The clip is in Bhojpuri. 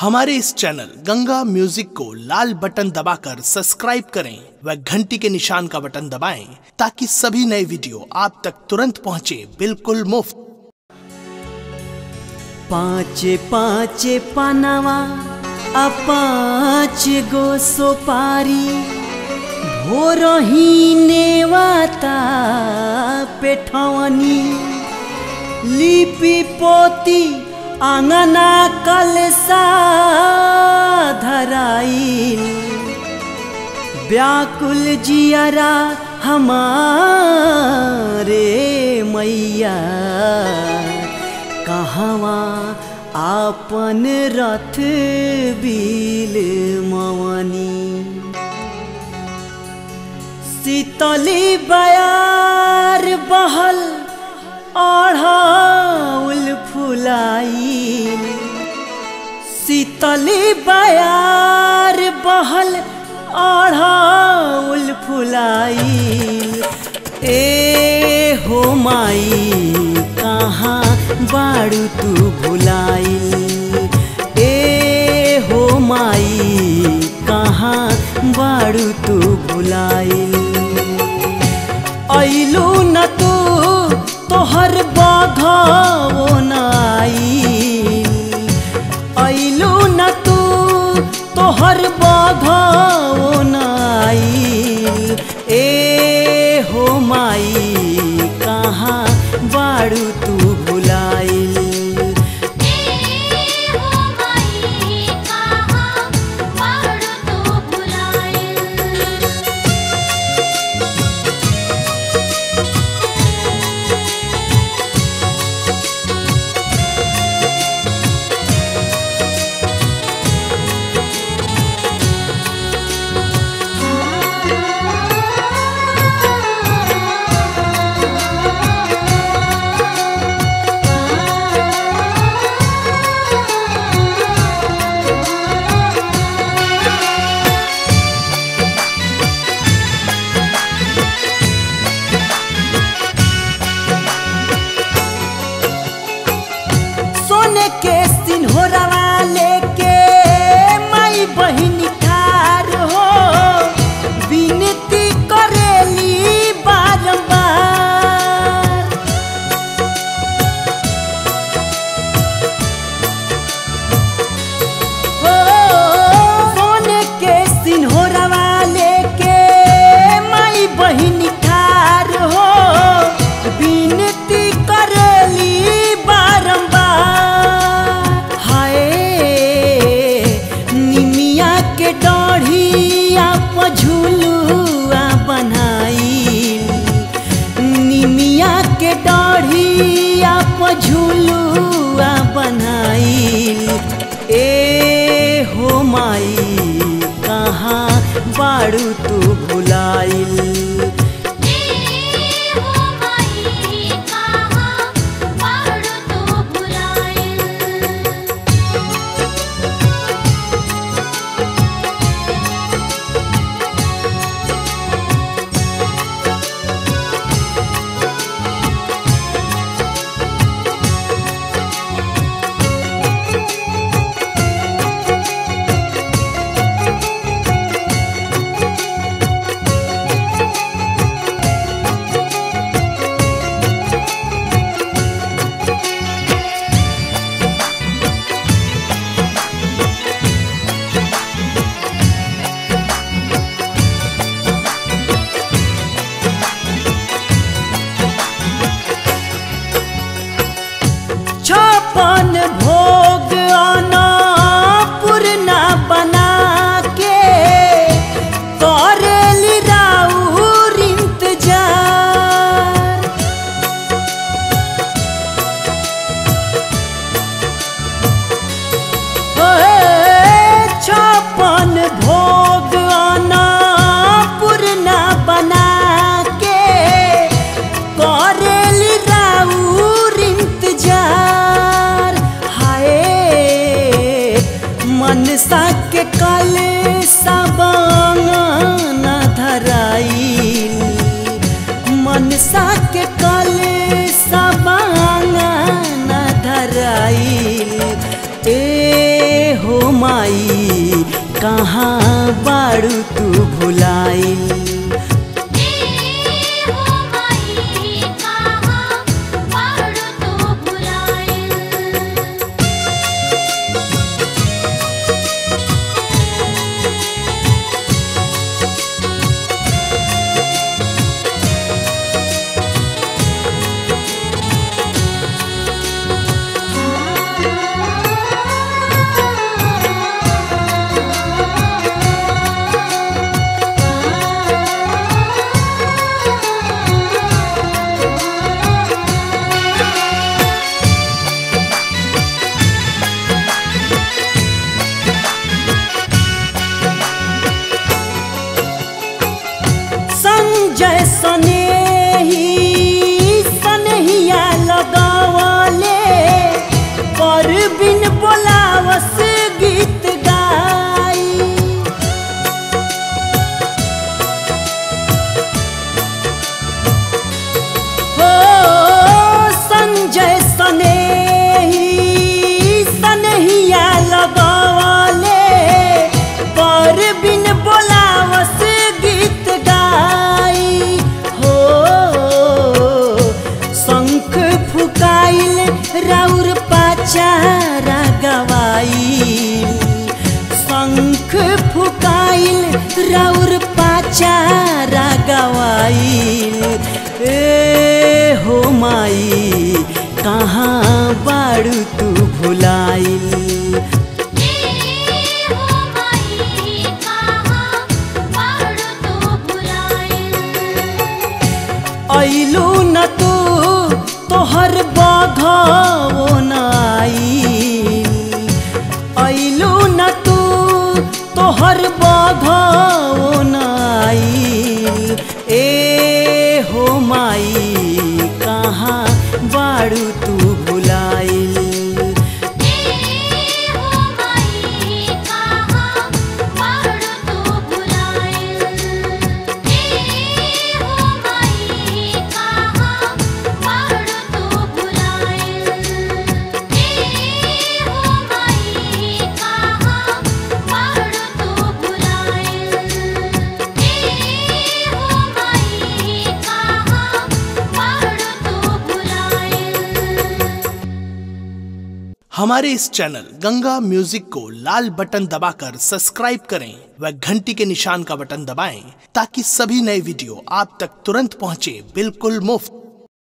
हमारे इस चैनल गंगा म्यूजिक को लाल बटन दबाकर सब्सक्राइब करें व घंटी के निशान का बटन दबाएं ताकि सभी नए वीडियो आप तक तुरंत पहुंचे बिल्कुल मुफ्त पाँचे पाँचे पनवा आ पाँच गो सोपारी भोरही नेवाता पेठवनी लिपि पोती आंगना कलसा धराई व्याकुल जियरा हमारे मैया कहवा आपन रथ बिल मवनी शीतली बयार बहल अढ़ौल फुलाई शीतली बयार बहल अढ़ौल फुलाई ए हो माई कहाँ बाड़ू तू भुलाई ए हो माई कहाँ बाड़ू तू भुलाई ऐलू न तू तोहर बाघो नाई ऐलू न तू तोहर बाघो नाई ए हो माई कहाँ बाड़ू तू भुलाइल हो माई कहाँ बाड़ू तू भुलाइल सोने के सिन्होरवा लेके माई बहिन ठार हो विनती करेली बारंबार हो सोने के सिन्होरवा लेके माई बहिन ठार हो विनती करेली बारंबार हाय निमिया के डढ़िया पझुलुआ बनाई निमिया के डढ़िया पझुलुआ बनाई ए हो माई कहाँ बाड़ू तू भुलाइल हो माई कहाँ बाड़ू तू भुलाइल छपन भोग आना पूर्णा बना के करेली राउर इंतजार ओए, छपन भोग आना पूर्णा बना के करेली राउर इंतजार हाय मनसा के कल सबंगना धराई मनसा के कल सबंगना धराई ए हो कहाँ बाड़ू तू भुलाइल हो माई कहाँ बाड़ू तो भुलाइल संजय सनेही सनहिया लगावले पर बिन बोलावस गीत गाई हो संजय सनेही सनहिया लगावले पर बिन बोलावस गीत गाई हो शंख फुकाइल राउर पाचारा गवाइल शंख फुकाइल राउर पाचारा गवाइल ए हो माई कहाँ बाड़ू तू भुलाइल हो माई कहाँ बाड़ू तो भुलाइल ऐलू न तू तोहर बघो न आइल ऐलू न तू तोहर बघो न आइल ए हो माई कहाँ बाड़ू तू भुलाइल हो माई कहाँ बाड़ू तो भुलाइल हो माई कहाँ बाड़ू तो भुलाइल हो माई कहाँ बाड़ू तो भुलाइल हो माई कहाँ बाड़ू तो भुलाइल हमारे इस चैनल गंगा म्यूजिक को लाल बटन दबाकर सब्सक्राइब करें व घंटी के निशान का बटन दबाएं ताकि सभी नए वीडियो आप तक तुरंत पहुंचे बिल्कुल मुफ्त